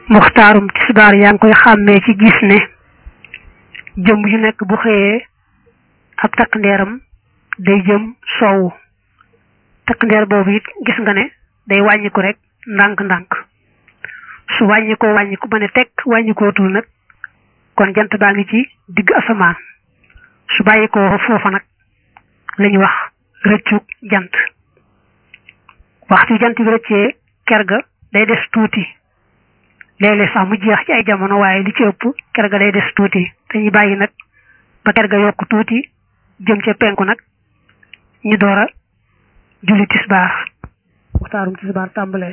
muxtaarum tisbaar yaa ngi koy xàmmee ci gis ne jëm ju nekk bu xëyee ab takk ndeeram day jëm soowu takk ndeer boobu it gis nga ne day wàññiku rek ndànk-ndànk su wàññikoo wàññiku ba ne tekk wàññikootul nag kon jant baa ngi ci digg asamaan su bàyyikoo foofa nag la ñu wax rëccug jant waxtu jant bi rëccee ker ga day des tuuti léeg-léeg sax mu jeex ci ay jamono waaye li ci ëpp ker ga day des tuuti dañuy bàyyi nag ba ker ga yokk tuuti jëm ca penku nag ñu door a julli tisbaar waxtaarum tisbaar tàmbalee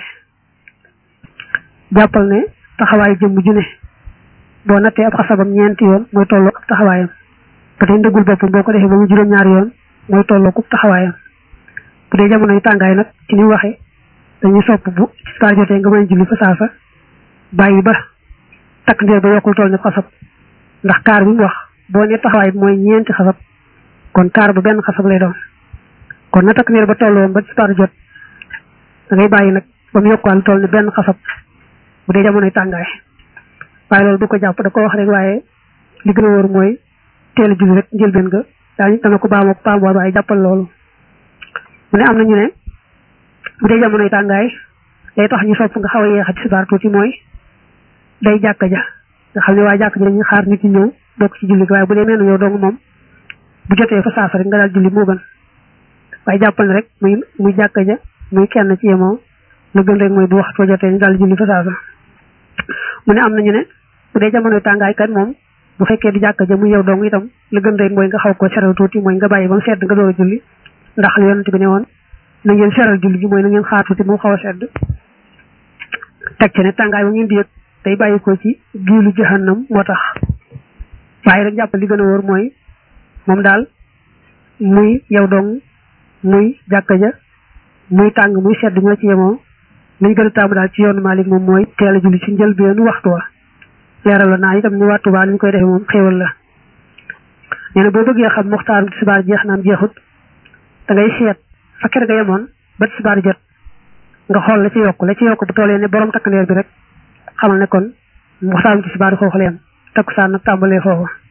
jàppal ne taxawaay jëmm ju ne boo nattee ab xasabam ñeenti yoon mooy tolloo ak taxawaayam ba tey ndëggul boppam boo ko defee ba mu juróom-ñaari yoon mooy tolloo ku taxawaayam bu dee jamonoy tàngaay nag ci ni waxee dañuy sopp bu tisbaar jotee nga mën a julli fa saasa bàyyi ba takk ndeer ba yokkul toll ne xasab ndax kaar bi mu wax boo ne taxawaay bi mooy ñeenti xasab kon kaar ba benn xasab lay doon kon na takk ndeer ba tolloon ba tisbaar jot da ngay bàyyi nag ba mu yokkuwaal toll ne benn xasab bu dee jamonoy tàngaay waaye loolu du ko jàpp da ko wax rek waaye li gën a wóor mooy teel a julli rek njëlbeen nga daañu dana ko baamoo baamoo waaye jàppal loolu mu ne am na ñu ne bu dee jamonoy tàngaay day tax ñu sopp nga xaw a yeexa tisbaar tuuti mooy day jàkka ja nga xam ne waa jàkka ja dañuy xaar nit ñi ñëw bokk ci julli waaye bu dee mel na yow dong moom bu jotee fa saasa rek nga daal julli moo gën waaye jàppal ne rek muy muy jàkka ja muy kenn ci yemoo la gën rek mooy bu waxtu jotee ñu daal julli fa saasa mu ne am nañu ne bu dee jamonoy tàngaay kat moom bu fekkee di jàkka ja muy yow dong itam la gën rek mooy nga xaw ko seral tuuti mooy nga bàyyi ba mu sedd nga door a julli ndax yonent bi ne woon na ngeen seral julli gi mooy na ngeen xaar tuuti mu xaw a sedd teg ci ne tàngaay ba ngeen di yëg day bàyyi ko ci giilu jahannam moo tax waaye rek jàppal li gën a wóor mooy moom daal muy yow dong muy jàkka ja muy tàng muy sedd ñoo ci yemoo liñ gën a taamu daal ci yoonu Maalik moom mooy teel a julli ci njëlbeenu waxtu wa leeral la naa itam ni waxtu waa ñu koy defee moom xéewal la nee na boo bëggee xam muxtaaru tisbaar jeex naam jeexut da ngay seet fa kër ga yemoon ba tisbaar jot nga xool la ci yokk la ci yokk bu toolee ne borom takkandeer bi rek xamal ne kon muxtaaru tisbaar foofu la yem takkusaan nag tàmbalee foofu